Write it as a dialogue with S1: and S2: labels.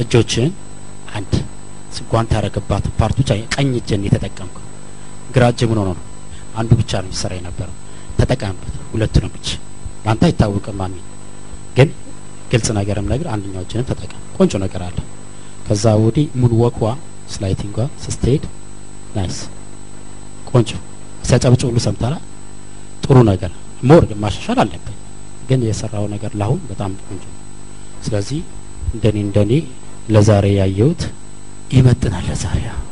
S1: እጆችን አንድ ጓንት ያደረገባት ፓርት ብቻ ቀኝ እጅን የተጠቀምከው ግራ እጅ ምን ሆኖ ነው አንዱ ብቻ ነው የሚሰራ የነበረው ተጠቀምበት ሁለቱንም እጅ ለአንተ አይታወቅም ማሚ ግን ግልጽ ነገርም ነገር አንደኛው እጅንም ተጠቀም ቆንጆ ነገር አለ ከዛ ወዲህ ሙሉ ወኳ ስላይቲንጓ ስትሄድ ናይስ ቆንጆ ሲያጨብጭ ሁሉ ሰምተላ ጥሩ ነገር ሞር ማሻሻል አለብን ግን የሰራው ነገር ለአሁን በጣም ቆንጆ ነው ስለዚህ እንደኔ እንደኔ ለዛሬ ያየሁት ይመጥናል ለዛሬ